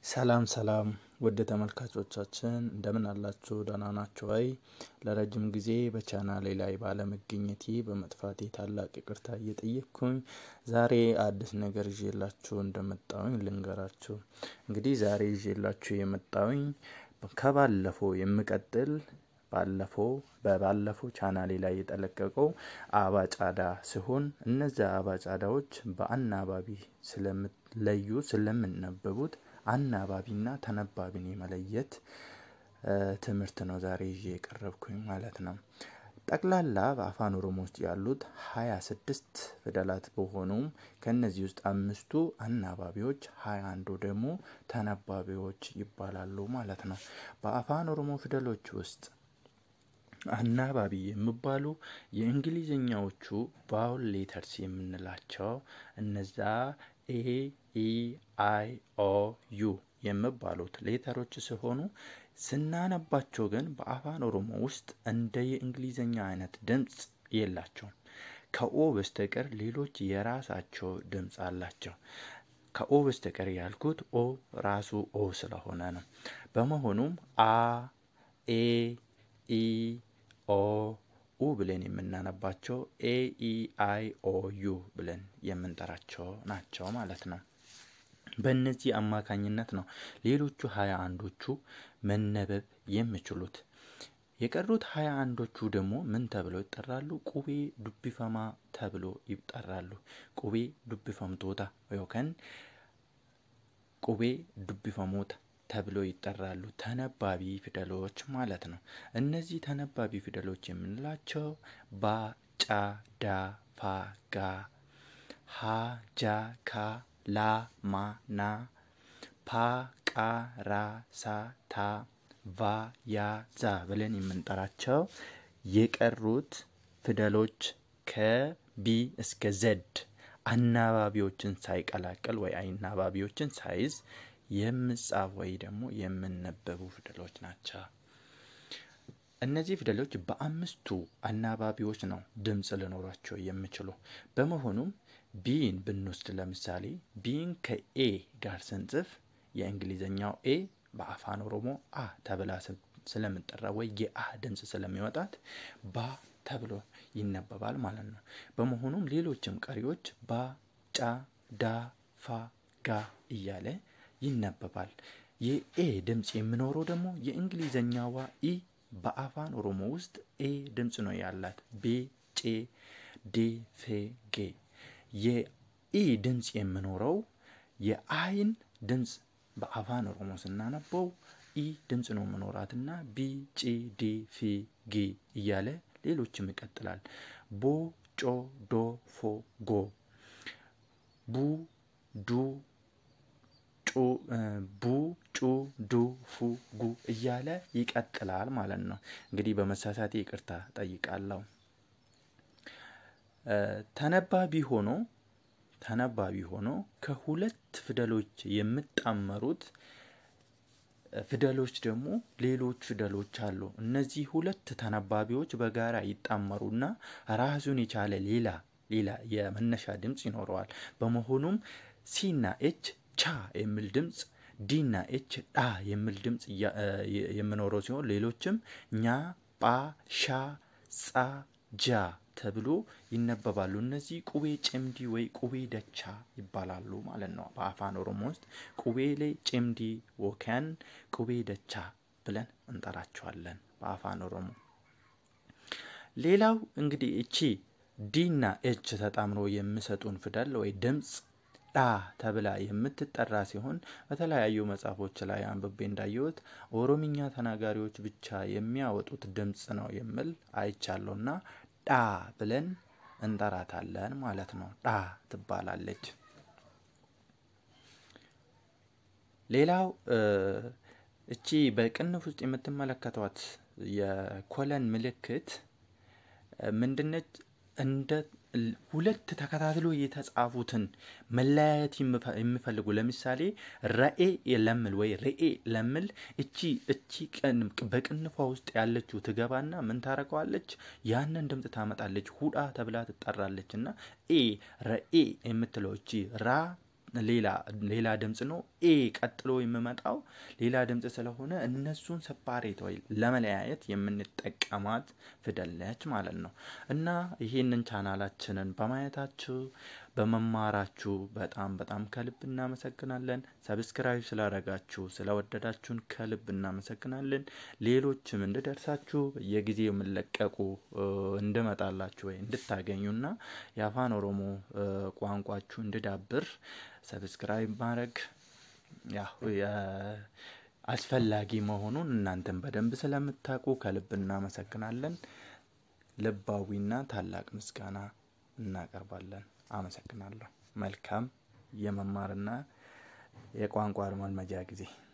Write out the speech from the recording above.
ሰላም ሰላም ውድ ተመልካቾቻችን እንደምን አላችሁ? ደህና ናችሁ ወይ? ለረጅም ጊዜ በቻናሌ ላይ ባለመገኘቴ በመጥፋቴ ታላቅ ይቅርታ እየጠየቅኩኝ ዛሬ አዲስ ነገር ይዤላችሁ እንደመጣሁኝ ልንገራችሁ። እንግዲህ ዛሬ ይዤላችሁ የመጣሁኝ ከባለፈው የምቀጥል ባለፈው በባለፈው ቻናሌ ላይ የተለቀቀው አባጫዳ ሲሆን እነዚያ አባጫዳዎች በአናባቢ ስለምለዩ ስለምነበቡት አናባቢና ተነባቢን የመለየት ትምህርት ነው ዛሬ ይዤ የቀረብኩኝ ማለት ነው። ጠቅላላ በአፋን ኦሮሞ ውስጥ ያሉት ሀያ ስድስት ፊደላት በሆኑም ከእነዚህ ውስጥ አምስቱ አናባቢዎች ሀያ አንዱ ደግሞ ተነባቢዎች ይባላሉ ማለት ነው። በአፋን ኦሮሞ ፊደሎች ውስጥ አናባቢ የሚባሉ የእንግሊዝኛዎቹ ባውል ሌተርስ የምንላቸው እነዛ ኤ ኢ አይ ኦ ዩ የሚባሉት ሌተሮች ሲሆኑ ስናነባቸው ግን በአፋን ኦሮሞ ውስጥ እንደ የእንግሊዝኛ አይነት ድምፅ የላቸውም። ከኦ በስተቀር ሌሎች የራሳቸው ድምፅ አላቸው። ከኦ በስተቀር ያልኩት ኦ ራሱ ኦ ስለሆነ ነው። በመሆኑም አ ኤ ኢ ኦ ኡ ብለን የምናነባቸው ኤ ኢ አይ ኦ ዩ ብለን የምንጠራቸው ናቸው ማለት ነው። በእነዚህ አማካኝነት ነው ሌሎቹ ሀያ አንዶቹ መነበብ የሚችሉት። የቀሩት ሀያ አንዶቹ ደግሞ ምን ተብለው ይጠራሉ? ቁቤ ዱቢፈማ ተብሎ ይጠራሉ። ቁቤ ዱቢፈምቶታ ዮከን ቁቤ ዱቢፈሞታ ተብሎ ይጠራሉ። ተነባቢ ፊደሎች ማለት ነው። እነዚህ ተነባቢ ፊደሎች የምንላቸው ባ፣ ጫ፣ ዳ፣ ፋ፣ ጋ፣ ሀ፣ ጃ፣ ካ፣ ላ፣ ማ፣ ና፣ ፓ፣ ቃ፣ ራ፣ ሳ፣ ታ፣ ቫ፣ ያ፣ ዛ ብለን የምንጠራቸው የቀሩት ፊደሎች ከቢ እስከ ዘድ አናባቢዎችን ሳይቀላቀል ወይ አናባቢዎችን ሳይዝ የምጻፍ ወይ ደግሞ የምነበቡ ፊደሎች ናቸው። እነዚህ ፊደሎች በአምስቱ አናባቢዎች ነው ድምፅ ሊኖራቸው የሚችሉ። በመሆኑም ቢን ብንወስድ ለምሳሌ ቢን ከኤ ጋር ስንጽፍ የእንግሊዝኛው ኤ በአፋን ኦሮሞ አ ተብላ ስለምጠራ ወይ የአ ድምፅ ስለሚወጣት ባ ተብሎ ይነበባል ማለት ነው። በመሆኑም ሌሎችም ቀሪዎች ባ፣ ጫ፣ ዳ፣ ፋ፣ ጋ እያለ ይነበባል። የኤ ድምፅ የሚኖረው ደግሞ የእንግሊዝኛዋ ኢ በአፋን ኦሮሞ ውስጥ ኤ ድምፅ ነው ያላት። ቤ፣ ጬ፣ ዴ፣ ፌ፣ ጌ። የኢ ድምፅ የሚኖረው የአይን ድምፅ በአፋን ኦሮሞ ስናነበው ኢ ድምፅ ነው መኖራትና ቢ፣ ጪ፣ ዲ፣ ፊ፣ ጊ እያለ ሌሎችም ይቀጥላል። ቦ፣ ጮ፣ ዶ፣ ፎ፣ ጎ፣ ቡ፣ ዱ ቡ ጩ ዱ ፉ ጉ እያለ ይቀጥላል ማለት ነው። እንግዲህ በመሳሳቴ ይቅርታ ጠይቃለሁ። ተነባቢ ሆኖ ተነባቢ ሆኖ ከሁለት ፊደሎች የሚጣመሩት ፊደሎች ደግሞ ሌሎች ፊደሎች አሉ። እነዚህ ሁለት ተነባቢዎች በጋራ ይጣመሩና ራሱን የቻለ ሌላ ሌላ የመነሻ ድምፅ ይኖረዋል። በመሆኑም ሲና ኤች ቻ የሚል ድምፅ ዲና ኤች ዳ የሚል ድምፅ የሚኖረው ሲሆን ሌሎችም ኛ፣ ጳ፣ ሻ፣ ጻ፣ ጃ ተብሎ ይነበባሉ። እነዚህ ቁቤ ጭምዲ ወይ ቁቤ ደቻ ይባላሉ ማለት ነው። በአፋን ኦሮሞ ውስጥ ቁቤ ላይ ጭምዲ ወከን ቁቤ ደቻ ብለን እንጠራቸዋለን በአፋን ኦሮሞ። ሌላው እንግዲህ እቺ ዲና ኤች ተጣምሮ የሚሰጡን ፊደል ወይ ድምፅ ዳ ተብላ የምትጠራ ሲሆን በተለያዩ መጽሐፎች ላይ አንብቤ እንዳየሁት ኦሮምኛ ተናጋሪዎች ብቻ የሚያወጡት ድምፅ ነው የሚል አይቻለሁና ዳ ብለን እንጠራታለን ማለት ነው። ዳ ትባላለች። ሌላው እቺ በቅንፍ ውስጥ የምትመለከቷት የኮለን ምልክት ምንድነች? እንደ ሁለት ተከታትሎ የተጻፉትን መለያየት የሚፈልጉ ለምሳሌ ረኤ ለምል ወይ ርኤ ለምል እቺ እቺ በቅንፏ ውስጥ ያለችው ትገባና ምን ታረገዋለች? ያንን ድምፅ ታመጣለች። ሁዳ ተብላ ትጠራለች። እና ኤ ረኤ የምትለው እቺ ራ ሌላ ሌላ ድምጽ ነው። ኤ ቀጥሎ የሚመጣው ሌላ ድምጽ ስለሆነ እነሱን ሰፓሬት ወይ ለመለያየት የምንጠቀማት ፊደል ነች ማለት ነው። እና ይህንን ቻናላችንን በማየታችሁ በመማራችሁ በጣም በጣም ከልብ እናመሰግናለን። ሰብስክራይብ ስላደረጋችሁ ስለወደዳችሁን ከልብ እናመሰግናለን። ሌሎችም እንድደርሳችሁ በየጊዜው የምንለቀቁ እንድመጣላችሁ ወይ እንድታገኙና የአፋን ኦሮሞ ቋንቋችሁ እንድዳብር ሰብስክራይብ ማድረግ ያው አስፈላጊ መሆኑን እናንተን በደንብ ስለምታውቁ ከልብ እናመሰግናለን። ልባዊና ታላቅ ምስጋና እናቀርባለን። አመሰግናለሁ። መልካም የመማርና የቋንቋ መልመጃ ጊዜ